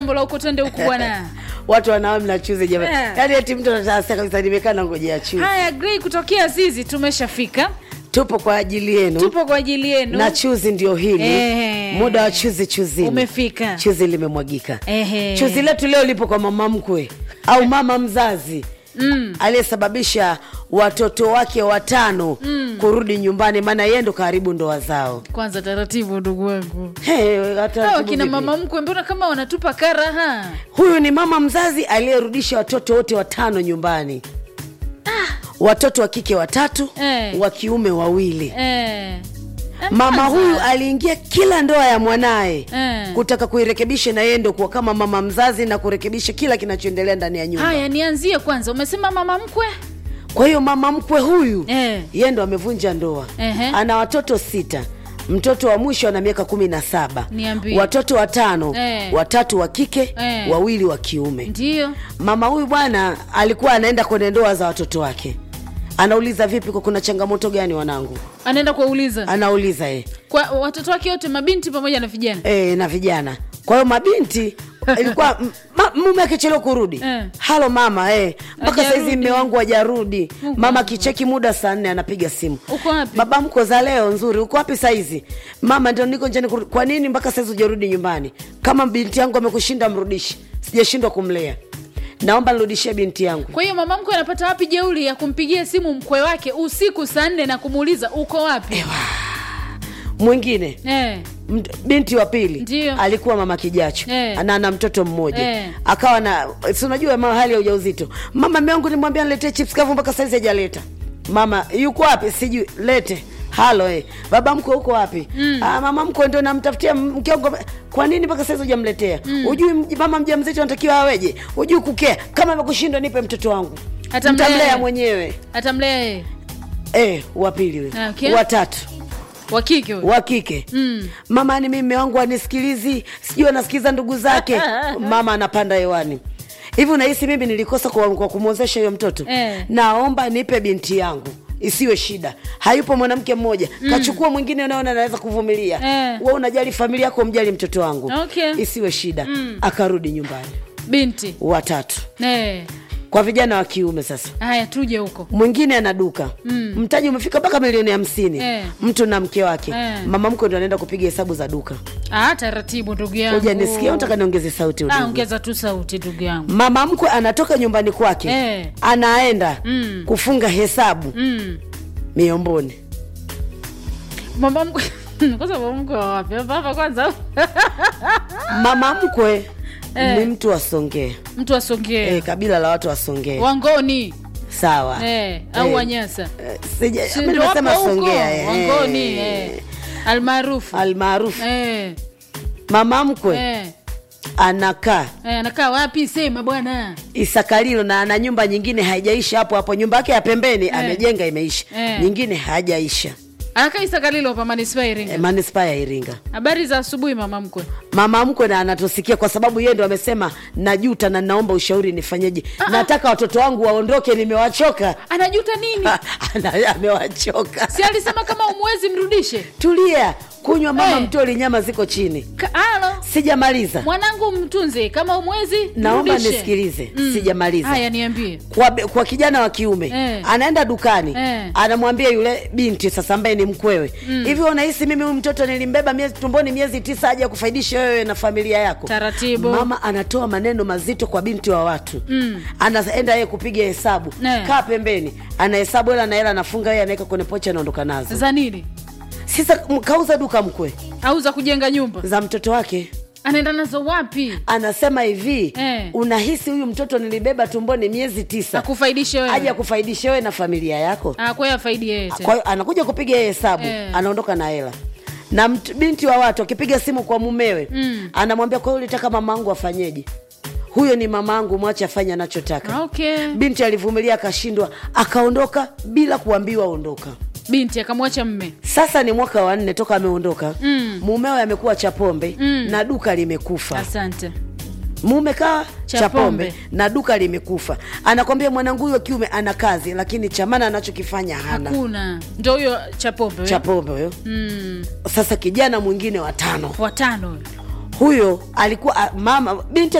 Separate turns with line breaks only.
mbola huko twende huku bwana
watu wanawa mnachuzi jamani
Eh.
yaani eti mtu anatasa kabisa nimekaa na ngojea chuzi
haya grey kutokea zizi tumeshafika
tupo kwa ajili yenu
tupo kwa ajili yenu
na chuzi ndio hili
Ehe.
muda wa chuzi chuzini
umefika
chuzi limemwagika
Ehe.
chuzi letu leo lipo kwa mama mkwe au mama mzazi mm. aliyesababisha watoto wake watano mm. kurudi nyumbani maana yeye ndo karibu ndoa zao
kwanza taratibu ndugu wangu
Hey, hata
hawa
jibu
kina
vipi?
mama mkwe mbona kama wanatupa karaha
huyu ni mama mzazi aliyerudisha watoto wote watano nyumbani watoto wa kike watatu
Eh.
wa kiume wawili
eh.
mama
Kwanza.
huyu aliingia kila ndoa ya mwanaye
Eh.
kutaka kuirekebisha na yeye ndo kuwa kama mama mzazi na kurekebisha kila kinachoendelea ndani ya nyumba
haya nianzie kwanza umesema mama mkwe
kwa hiyo mama mkwe huyu
Eh.
yeye ndo amevunja ndoa
Ehe.
ana watoto sita mtoto wa mwisho ana miaka kumi na saba
Niambie.
watoto watano
Eh.
watatu wa kike
Eh.
wawili wa kiume
ndio
mama huyu bwana alikuwa anaenda kwenye ndoa za watoto wake anauliza vipi kwa kuna changamoto gani wanangu
anaenda kuwauliza
anauliza e,
kwa watoto wake wote mabinti pamoja na vijana
e, na vijana kwa hiyo mabinti ilikuwa m- ma, mume akichelewa kurudi
Eh.
halo mama eh, mpaka
Hajarudi.
saizi mme wangu hajarudi
Mungu
mama
wangu.
kicheki muda saa nne anapiga simu
uko wapi
baba mko za leo nzuri uko wapi saizi mama ndio niko njani kurudi. kwa nini mpaka saizi hujarudi nyumbani kama binti yangu amekushinda mrudishi sijashindwa kumlea naomba nirudishie binti yangu
kwa hiyo mama mkwe anapata wapi jeuli ya kumpigia simu mkwe wake usiku saa nne na kumuuliza uko wapi
mwingine
eh.
Mt- binti wa pili
Ndio.
alikuwa mama kijacho
Eh.
na ana mtoto mmoja
Eh.
akawa na si unajua ma- hali ya ujauzito mama mewangu nimwambia niletee chips kavu mpaka saizi hajaleta mama yuko wapi sijui lete halo eh. baba mkwe huko wapi mm. ah, mama mkwe ndo namtafutia mkiongo kwa nini mpaka saizi hujamletea mm. ujui mj- mama mja mzito anatakiwa aweje ujui kukea kama amekushindwa nipe mtoto wangu
Atamlea.
mtamlea mwenyewe
atamlea yeye
eh, wa pili huyo
Okay.
watatu
wa kike huyo.
wa kike mm. mama ni mimi wangu anisikilizi sijui anasikiliza ndugu zake mama anapanda hewani hivi unahisi mimi nilikosa kwa, kwa kumwozesha huyo mtoto
Eh.
naomba nipe binti yangu isiwe shida hayupo mwanamke mmoja mm. kachukua mwingine unaona anaweza kuvumilia
Eh.
we unajali familia yako mjali mtoto wangu
Okay.
isiwe shida mm. akarudi nyumbani
binti
watatu
eh.
kwa vijana wa kiume sasa
haya tuje huko
mwingine ana duka mm. mtaji umefika mpaka milioni hamsini
Eh.
mtu na mke wake
Eh.
mama mkwe ndo anaenda kupiga hesabu za duka
ah, taratibu ndugu yangu
uja nisikia unataka niongeze sauti
Ah,
udugu.
ongeza tu sauti ndugu yangu
mama mkwe anatoka nyumbani kwake
Eh.
anaenda
Mm.
kufunga hesabu
mm.
miomboni
mama mkwe kwanza mama mkwe wa wapi hapa hapa kwanza
mama mkwe
Eh.
ni mtu wa songea
mtu asongee
eh, kabila la watu wa songea
wangoni
sawa
eh, au
Eh.
wanyasa
Eh, sija-
Si
mimi
ndio
nimesema
hapo huko,
songea eh.
wangoni eh. almaarufu
almaarufu
eh,
mama mkwe
eh.
anakaa
Eh, anakaa wapi sema bwana
isakalilo na ana nyumba nyingine haijaisha hapo hapo nyumba yake ya pembeni amejenga imeisha
Eh.
nyingine hajaisha
anakaa isakalilo hapa manispaa ya
e,
iringa
manispaa ya iringa
habari za asubuhi mama mkwe
mama mkwe na anatusikia kwa sababu yeye ndo amesema najuta na naomba ushauri nifanyeje nataka watoto wangu waondoke nimewachoka
anajuta nini
Ana- amewachoka
si alisema kama umwezi mrudishe
tulia kunywa mama
Eh.
mtoli nyama ziko chini
Ka- alo
sijamaliza
mwanangu mtunze kama umwezi
naomba
mrudishe.
nisikilize sijamaliza
haya niambie
kwa, kwa kijana wa kiume
Eh.
anaenda dukani
Eh.
anamwambia yule binti sasa ambaye ni mkwewe hivi unahisi mimi huyu mtoto nilimbeba miezi tumboni miezi tisa aje kufaidisha wewe na familia yako
Taratibu.
mama anatoa maneno mazito kwa binti wa watu mm. anaenda yeye kupiga hesabu
Eh.
kaa pembeni anahesabu hela na hela anafunga yeye anaweka kwenye pocha anaondoka nazo
za nini
sasa m- kauza duka mkwe
au za kujenga nyumba
za mtoto wake
anaenda nazo wapi
anasema hivi
Eh.
unahisi huyu mtoto nilibeba tumboni miezi tisa
akufaidishe
aje
wewe
akufaidisha wewe na familia yako
Ah, kwa hiyo afaidi yeye
kwa
tena
hiyo anakuja kupiga yeye hesabu
Eh.
anaondoka na hela na mt, binti wa watu akipiga simu kwa mumewe mm. anamwambia kwa hiyo ulitaka mamangu afanyeje huyo ni mamangu mwache afanye anachotaka
okay
binti alivumilia akashindwa akaondoka bila kuambiwa ondoka
binti akamwacha mme
sasa ni mwaka wa nne toka ameondoka mm. mumewe amekuwa chapombe mm. na duka limekufa
asante
mume kaa
Cha
cha pombe
pombe.
na duka limekufa anakwambia mwanangu huyo kiume ana kazi lakini chamana anachokifanya hana
hakuna ndo huyo chapombe
cha pombe huyo
mm.
sasa kijana mwingine watano
watano
huyo alikuwa a, mama binti